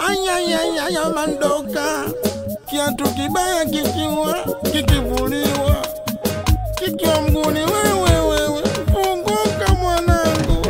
ayayayaya mandoka kiatu kibaya kikiwa kikivuliwa kikiwa mguni wewewewe funguka mwanangu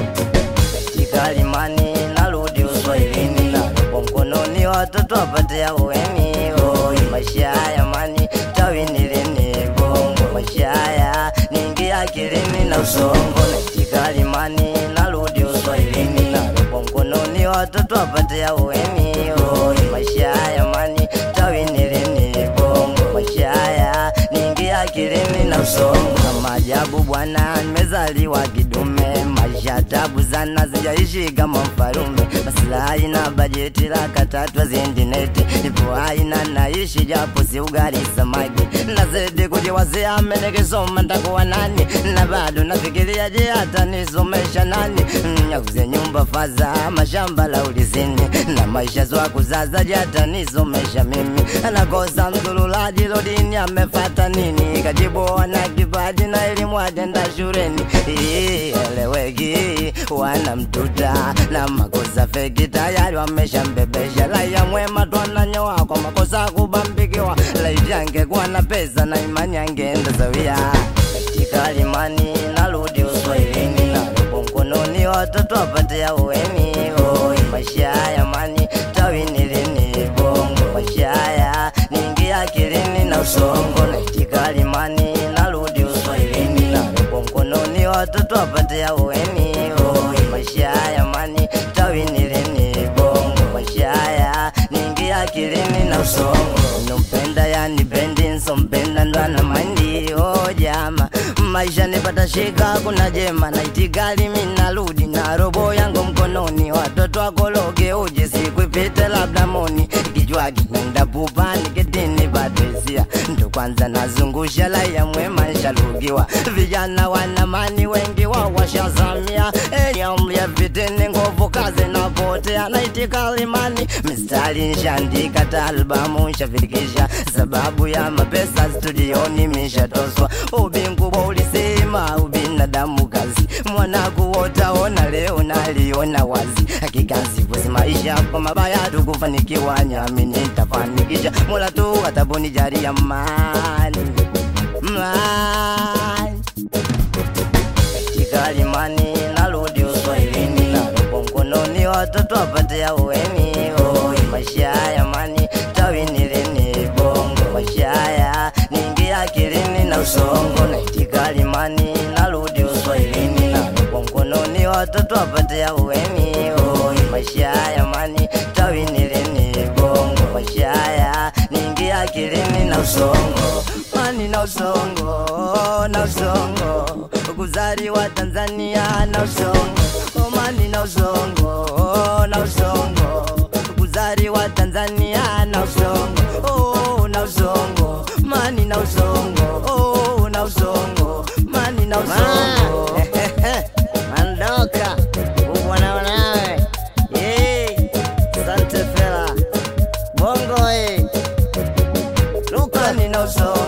Chikalimani narudi uswahilini na robo mkononi watoto wapate aweni oi maisha haya mani tawinilini bongo maisha haya ningi akilini na usongo na chikalimani narudi uswahilini na robo mkononi watoto wapate aweni oi maisha haya mani tawinilini bongo maisha haya ningi akilini na usongo na maajabu bwana nimezaliwa kidume maisha tabu sana zijaishi kama mfalume maslahi na bajeti la katatwa zindineti ipo aina naishi japo si ugali samaki nazidi kujiwazia amenikisoma ntakuwa nani na bado nafikiria je hata nisomesha nani nyakuze nyumba faza mashamba la ulizini na maisha zwa kuzaza je hata nisomesha mimi anakosa mdhululaji lodini amefata nini kajibu wana kipaji na elimu ajenda shuleni Ii, eleweki wana mtuta na makosa feki tayari wameshambebesha raia mwema twananyoa kwa makosa kubambikiwa laiti angekuwa na pesa na imani angeenda sawia katika limani narudi uswahilini na robo mkononi watoto wapate aweni oi maisha haya mani tawinilini bongo maisha haya ningi akilini na usongo naitika limani narudi uswahilini na robo mkononi watoto wapate aweni oi maisha haya mani tawinilini bongo maisha haya ningi akilini na usongo nompenda yani pendi nsompenda ndwana mandi o jama maisha nipata shika kuna jema naitikali minarudi na robo yangu mkononi watoto wakologe uje siku ipite labda moni kichwa kinaenda pupani kitini patesia ndo kwanza nazungusha laia mwema nshalugiwa vijana wanamani wengi wao washazamia eliamlia vitini nguvu kazi napotea naitikalimani mistari nshandika ta albamu nshafikisha sababu ya mapesa studioni mishatoswa ubingubwa ulisema ubinadamu kazi mwanaku wotaona leo naliona wazi hakika sifusi maisha kwa mabaya tukufanikiwa nyamini ntafanikisha mola tu atabonijalia mani mani katika limani narudi uswahilini na robo mkononi watoto wapate aweni oi maisha haya mani tawinilini bongo maisha haya ningi akilini na usongo naitika limani narudi uswahilini na robo mkononi watoto wapate aweni oi maisha haya mani tawinilini bongo maisha haya ningi akilini na usongo mani na usongo na usongo kuzaliwa Tanzania na usongo mani na usongo na usongo kuzaliwa Tanzania na usongo oh, na usongo mani na usongo oh, na usongo mani na usongo Mandoka kubwa nawe Yay, Sante Fela bongo eh. mani na usongo